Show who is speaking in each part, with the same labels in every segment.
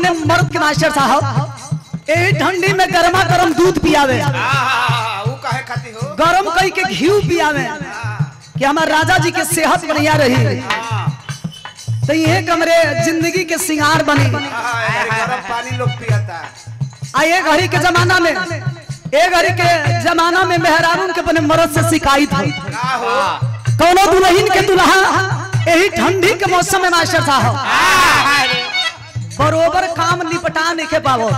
Speaker 1: अपने मर्द के मास्टर साहब यही ठंडी में गर्मा गर्म दूध पियावे
Speaker 2: आहा, ऊ काहे खाती हो
Speaker 1: गरम कई के घी पियावे कि हमारे राजा जी के सेहत बढ़िया रही तो ये कमरे जिंदगी के सिंगार बनी
Speaker 2: आहा, यार, गरम पानी लोग पियता
Speaker 1: आ ये घड़ी के जमाना में ए घड़ी के जमाना में मेहरारून के अपने मर्द से शिकायत है
Speaker 2: का हो
Speaker 1: कौनो दुल्हन के दुल्हा यही ठंडी के मौसम में मास्टर साहब बरोबर काम निपटा नहीं के पावो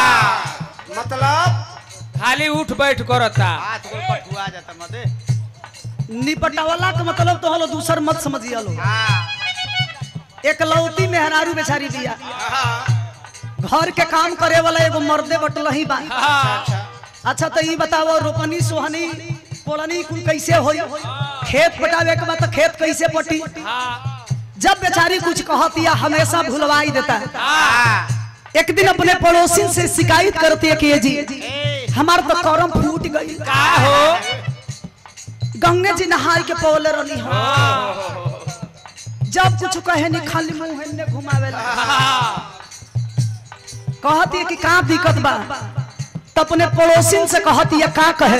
Speaker 2: मतलब
Speaker 3: खाली उठ बैठ करता
Speaker 2: हाथ गोड़ पटुआ जाता मदे
Speaker 1: निपटावला का मतलब तो हलो दूसर मत समझिए लो एक लौती मेहरारू बेचारी दिया घर के काम करे वाला एगो मर्दे बटल ही बा अच्छा तो ये बताओ रोपनी सोहनी पोलनी कुल कैसे होई खेत पटावे के बाद तो खेत कैसे पटी जब बेचारी कुछ कहती है हमेशा भुलवाई देता है एक दिन अपने पड़ोसी से शिकायत करती है कि ये जी हमार तो करम फूट गई
Speaker 3: का हो
Speaker 1: गंगे जी नहाई के पौले रही हो जब कुछ कहे नहीं खाली मुंह हेने घुमावे कहती है कि का दिक्कत बा तो अपने पड़ोसी से कहती है का कहे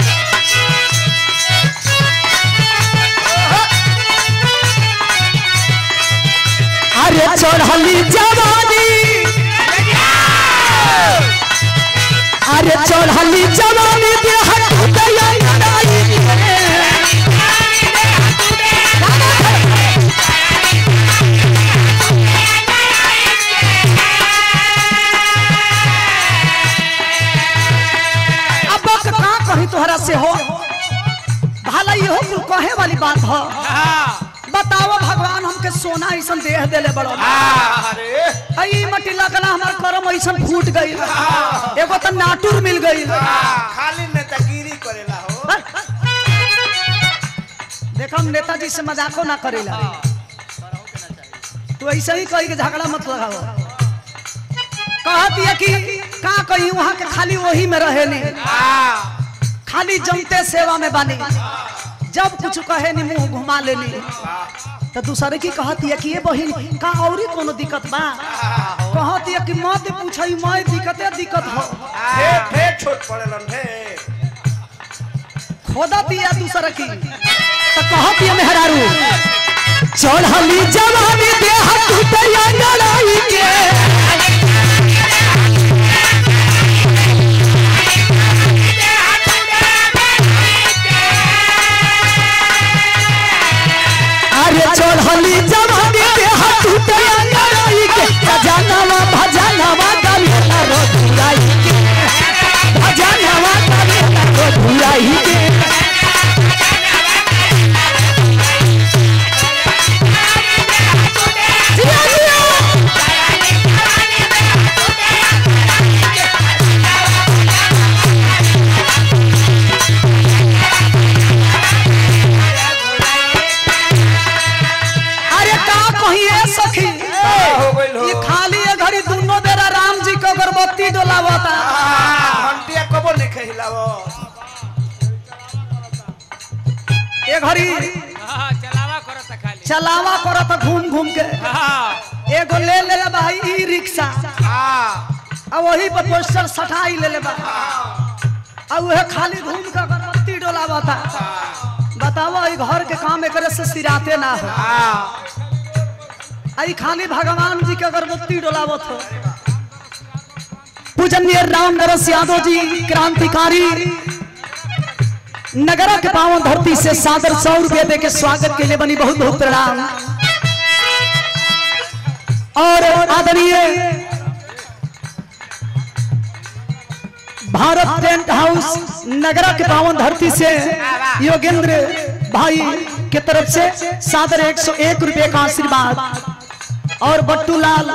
Speaker 1: अरे चढ़ली जवानी अरे चढ़ली जवानी देह टूटया नाई अब का कही तोहरा से हो भला इहो कुल कहे वाली बात हो बताओ भगवान हमके सोना ऐसा देह देले बड़ो
Speaker 2: अरे
Speaker 1: आई मटी लगना हमार करम ऐसा फूट गई एगो तो नाटुर मिल गई
Speaker 2: खाली नेतागिरी करेला हो
Speaker 1: देखो हम नेताजी से मजाको ना करेला तू ऐसे ही कही के झगड़ा मत लगाओ कहती है कि का कही वहां के खाली वही में रहे नहीं खाली जमते सेवा में बानी जब कुछ कहे नहीं मुंह घुमा लेनी तो दूसरे की कहती है कि ये बहिन का औरी कोनो दिक्कत बा कहती है कि मत पूछई मैं दिक्कते दिक्कत हो
Speaker 2: ढेर ढेर छोट पड़ेलन ढेर
Speaker 1: खोदा दिया दूसरा की तो कहती है मेहरारू चढ़ली जवानी देह टूटया लड़ाई के अरे चढ़ली जवानी देह टूटया लड़ाई के भजनवा भजनवा गलिया रघुराई के भजनवा गलिया रघुराई के जिया जिया अरे का कहिए सखी
Speaker 2: हो गइल हो
Speaker 1: ये खाली ये घड़ी दोनों बेरा राम जी के अगरबत्ती डोलावता
Speaker 2: घंटिया कबो नहीं खहिलावो
Speaker 1: ये घड़ी
Speaker 3: चलावा करता खाली
Speaker 1: चलावा करत घूम घूम के एगो ले ले ले भाई ई रिक्शा आ वही पर पोस्टर सटाई ले ले बा आ उहे खाली घूम के अगरबत्ती डोलावता बताओ ई घर के काम एकरे से सिराते ना हो आई खाली भगवान जी के अगरबत्ती डोलावत हो पूजनीय राम नरस यादव जी क्रांतिकारी नगरा के पावन धरती से सादर सौ रुपये दे के स्वागत के लिए बनी बहुत बहुत प्रणाम और आदरणीय भारत टेंट हाउस नगरा के पावन धरती से योगेंद्र भाई के तरफ से सादर एक सौ एक रुपये का आशीर्वाद और बट्टू लाल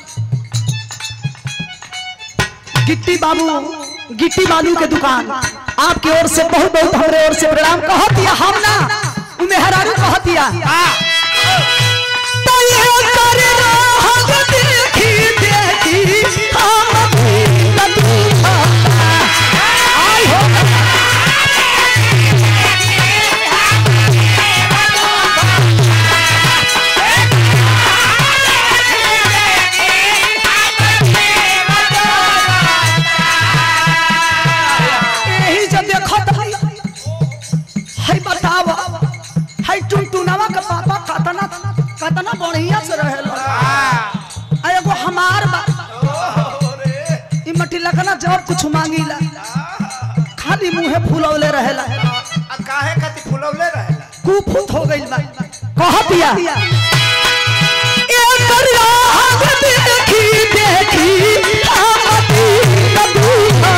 Speaker 1: गिट्टी बाबू गिट्टी बालू के दुकान आपकी ओर से बहुत बहुत हमारे ओर से प्रणाम कह दिया हम ना उ मेहरारू कह दिया तो ये कर राहत देखी देखी हम भी लदूखा। आई हो हमार बा
Speaker 2: ओहो रे
Speaker 1: ई मटी लगना जब कुछ मांगीला खाली मुंहे फुलौले रहेला
Speaker 2: आ काहे खातिर फुलौले रहेला
Speaker 1: कुफुत हो गइल बा कह दिया ए दरिया देखी देखी आमदी नदूहा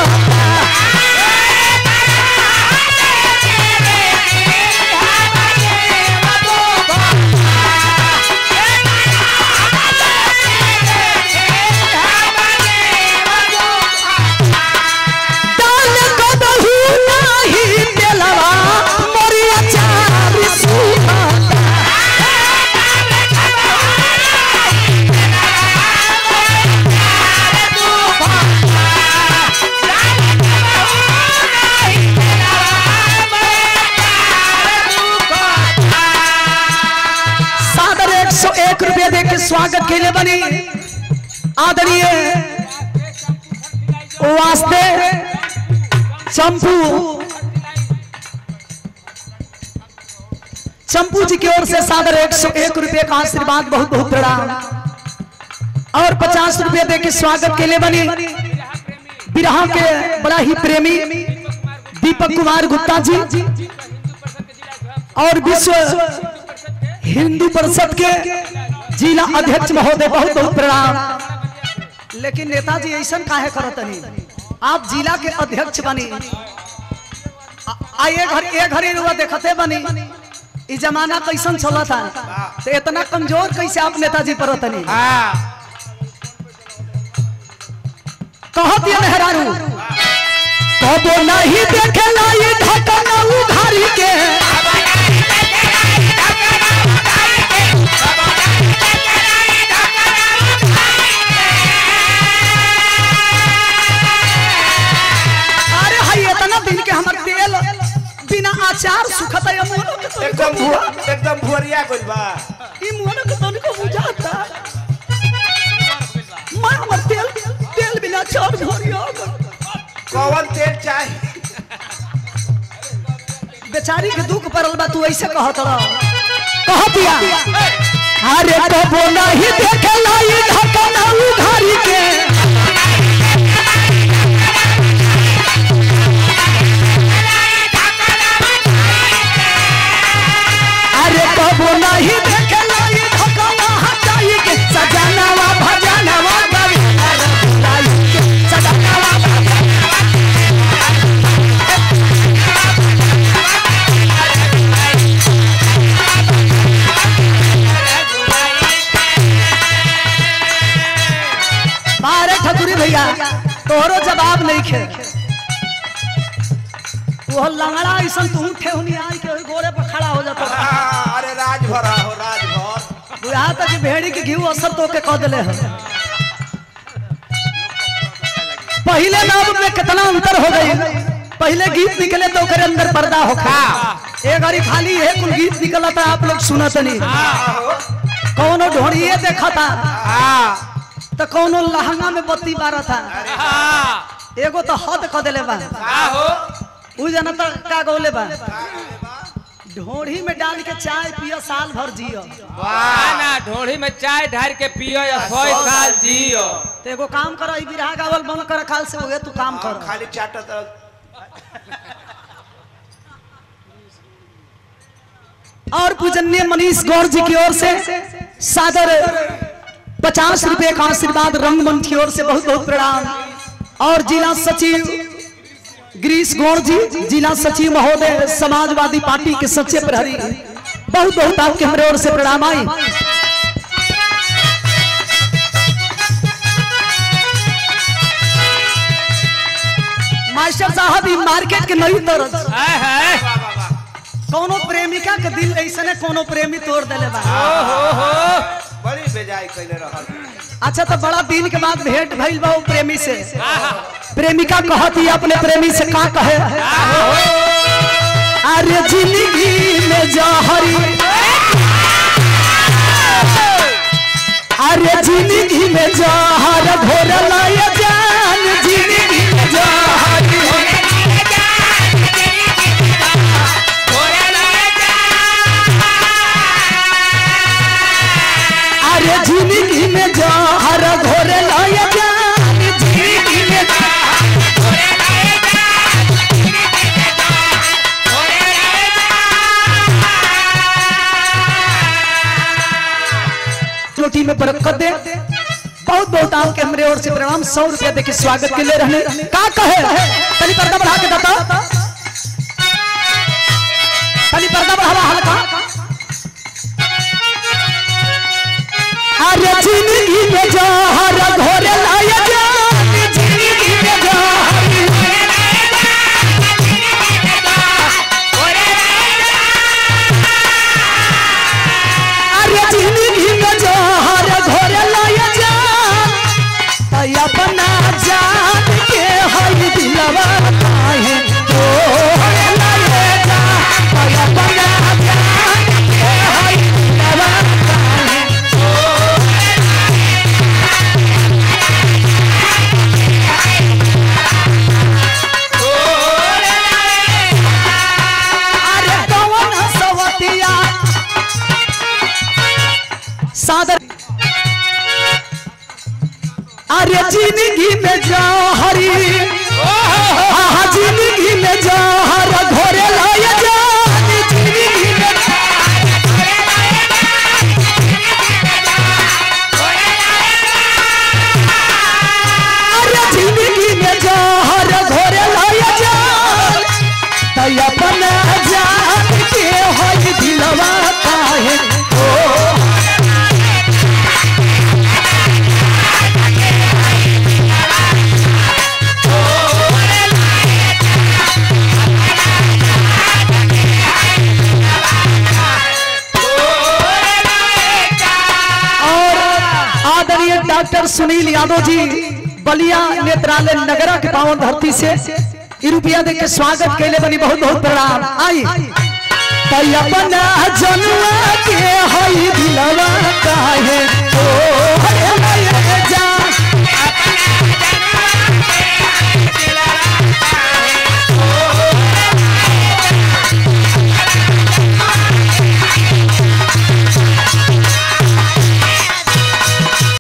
Speaker 1: डाल कदहू नाही तेलवा मोरिया चार सुहा सादर एक सौ एक रुपया दे के स्वागत के लिए बनी आदरणीय वास्ते चंपू चंपू जी की ओर से सादर एक सौ एक रुपये का आशीर्वाद बहुत बहुत प्रणाम और पचास रुपये दे के स्वागत के लिए बनी बिरहा के बड़ा ही प्रेमी दीपक कुमार गुप्ता जी और विश्व हिंदू परिषद के जिला अध्यक्ष महोदय बहुत बहुत प्रणाम लेकिन नेताजी ऐसा काहे करत नहीं आप जिला के अध्यक्ष बनी आ- आ ये घर ये घड़ी रुआ देखते बनी ई जमाना कैसन चला था तो इतना कमजोर कैसे आप नेताजी परत नहीं
Speaker 3: हाँ
Speaker 1: कहत ये मेहरारू कबो नहीं देखेला ये ढकना उघारी के अरे हाय इतना दिन के हमर तेल बिना अचार सुखत है मोनो के तो
Speaker 2: एकदम भुआ एकदम भुअरिया गइल बा
Speaker 1: ई मोनो के तो को बुझाता मैं हमर तेल तेल बिना अचार भरिया
Speaker 2: कौन तेल चाही
Speaker 1: बेचारी के दुख पड़ल बा तू ऐसे कहत रह कह दिया अरे कबो नहीं देखेला ये ढकना उघारी के अरे कबो नहीं देखेला ये ढकना हटाई के सजनावा भजनवा गवी अरे बुलाई के सजनावा भजनवा बारे ठकुरी भैया तोहरो जवाब नहीं खे वो लंगड़ा ऐसा तू ठेहुनी आई के ओई गोरे पर खड़ा हो जाता
Speaker 2: हाँ, अरे राज भरा हो राज भर
Speaker 1: बुझा तक भेड़ी के घी असर तो के कह दिले है पहले नाम में कितना अंतर हो गई पहले गीत निकले तो ओकरे अंदर पर्दा हो ए घड़ी खाली है कुल गीत निकला था आप लोग सुनत नहीं कौनो ढोड़िए देखा था
Speaker 3: हाँ
Speaker 1: तो कौनो लहंगा में बत्ती बारा था
Speaker 3: हाँ
Speaker 1: एगो तो हद क देले बा
Speaker 3: का हो
Speaker 1: उ जना तो का गौले बा ढोढ़ी में डाल के चाय पियो साल भर जियो
Speaker 3: वाह ना ढोड़ी में चाय ढार के पियो या सौ साल जियो
Speaker 1: तो एगो काम करो ई बिरहा गावल बंद कर खाल से होगे तू काम
Speaker 2: हाँ,
Speaker 1: कर
Speaker 2: खाली चाटत
Speaker 1: और पूजनीय मनीष गौर जी की ओर से सादर पचास रुपए का आशीर्वाद रंगमंच की ओर से बहुत बहुत प्रणाम और जिला सचिव गिरीश गौर जी जिला सचिव महोदय समाजवादी पार्टी के सच्चे प्रहरी बहुत बहुत आपके हमारे ओर से प्रणाम आई मास्टर साहब ई मार्केट के नई तरफ
Speaker 3: है है
Speaker 1: कोनो प्रेमिका के दिल ऐसने कोनो प्रेमी तोड़ देले बा
Speaker 3: ओ हो हो
Speaker 2: बड़ी बेजाय कैले रहल
Speaker 1: अच्छा तो बड़ा दिन के बाद भेंट भइल बा वो प्रेमी से
Speaker 3: आहा,
Speaker 1: प्रेमिका कहती अपने प्रेमी से का कहे अरे जिंदगी में जहरी अरे जिंदगी में जहर घोरला ये जान जिंदगी में जहर अरे जिंदगी में जहर घोर कर दे बहुत बहुत आपके हमरे ओर से प्रणाम सौ रुपया देके स्वागत के लिए रहने का कहे तनी पर्दा बढ़ा के बता तनी पर्दा बढ़ावा हल्का अरे जिंदगी में जहर घोरे लाया जा जिंदगी में जहर अरे जिंदगी में जहर घोरे लाया जा तै अपना जान के हई दिलवा काहे ओ लाया जा तै अपना जान के हई दिलवा काहे अरे कौन सवतिया सादर अरे जिंदगी में जाओ हरी हाँ जिंदगी में जाओ हर घोरे लाया जा जिंदगी में अरे जिंदगी में जाओ हर घोरे लाया जा तै अपना जान के होई दिलवा काहे ओ और आदरणीय डॉक्टर सुनील यादव जी बलिया नेत्रालय नगरा के पावन धरती से ई रुपया दे के स्वागत कैले बनी बहुत बहुत प्रणाम आई तै अपना जनुआ के हई दिलवा काहे ओ हरे लये जा